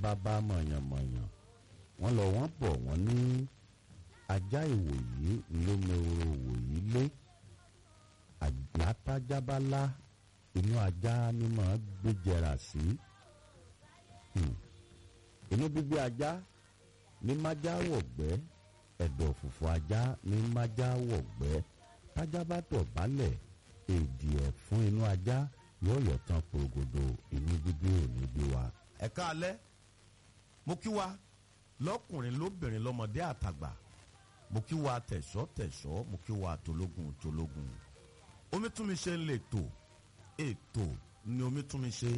bàbá mọ̀yànmọ̀yàn wọ́n lọ wọ́n bọ̀ wọ́n ní ajá ìwòyí ló meworo òwòyí lé àgbàtájábálá inú ajá ni màá gbéjẹrà sí inú bíbí ajá ní májá wọ̀gbẹ́ ẹ̀dọ̀ fùfù ajá ní májá wọ̀gbẹ́ tájá bá tọ̀ bálẹ̀ èdè ẹ̀ fún inú ajá yóò yọ̀ tán porogodo inú bíbí òní bí wa. ẹ̀ka alẹ́ mo kí wa lọ́kùnrin lóbìnrin lọ́mọdé àtàgbà mo kí wa tẹ̀sọ́ tẹ̀sọ́ mo kí wa tológun tológun omi tún mi ṣe ń lè tò ètò ni omi tún mi ṣe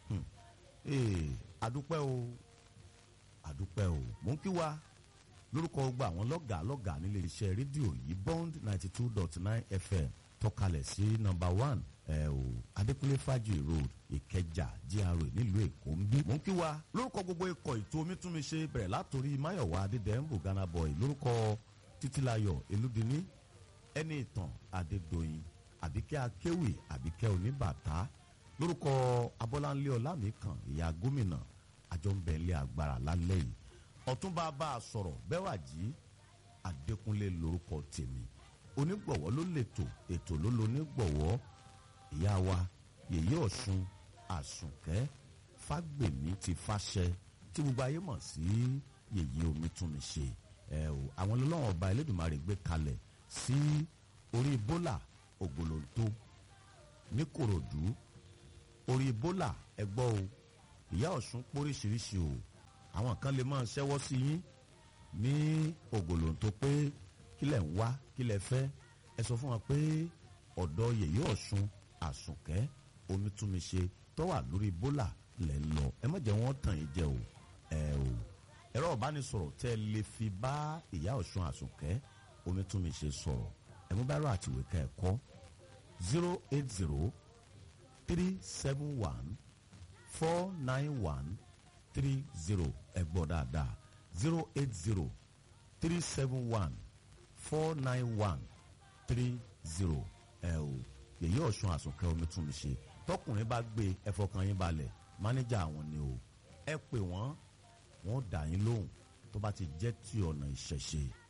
àdúpẹ́ o àdúpẹ́ o mo ń kí wa lórúkọ gba àwọn lọ́gàá lọ́gàá nílé iṣẹ́ rédíò yìí bond ninety two dot nine fm tọ́kalẹ̀ sí nọ́mbà one ẹ o adékúnlé fájì road ìkẹjà gra nílùú èkó ń bí. mo ń kí wa lórúkọ gbogbo ikọ̀ ètò omi tún mi ṣe bẹ̀rẹ̀ látòrí máyọ̀wá adédèmbò ghana boy lórúkọ títílayọ̀ elúdiní ẹni ìtàn adédọ̀yìn àbíkẹ́ akéwì àbíkẹ́ oníbàtà lórúkọ abọ́láńlé ọlámìkan ìyá gómìnà àjọǹbẹ̀lẹ̀ agbára lálẹ́ yìí ọ̀túnba bá a sọ̀rọ̀ bẹ́wàjì adékúnlé lórúkọ tèmi onígbọ̀wọ́ ló lètò ètò ló lo onígbọ̀wọ́ ìyá wa yèyé ọ̀ṣun àsùnkẹ́ fágbèmí ti fàṣẹ tí gbogbo ayé mọ̀ sí yèyé omi tún mi ṣe ẹ o àwọn ọlọ́wọ́n ọba elédùnmarè gbé kalẹ̀ sí orí bólà ògbólóńtó níkòròdú orí bólà ẹgbọ́ o ìyá ọ̀ṣun póríṣiríṣi o àwọn kan lè máa ṣẹ́wọ́ sí yín ní ògbólóńtó pé kílẹ̀ ń wá kílẹ̀ fẹ́ ẹ sọ fún wa pé ọ̀dọ̀ yèyé ọ̀ṣun àsùnkẹ́ omítúnmiṣe tó wà lórí bólà lẹ̀ ń lọ ẹ má jẹ́ wọ́n tàn yín jẹ o ẹ o ẹ̀rọ ìbánisọ̀rọ̀ tẹ́ ẹ lè fi bá ìyá ọ̀ṣun àsùnkẹ́ omítúnmiṣe sọ̀rọ̀ ẹ mú báírò àtìwé ká ẹ kọ́ zero eight zero three seven one four nine one three zero ẹ gbọ́ dáadáa zero eight zero three seven one four nine one three zero ẹ o yèyí ọ̀ṣun àsùnkẹ́ omi tún mi ṣe tọkùnrin bá gbé ẹ fọkàn yín balẹ̀ mánéjà àwọn ni o ẹ pè wọ́n wọ́n dà yín lóhùn tó bá ti jẹ́ ti ọ̀nà ìṣẹ̀ṣe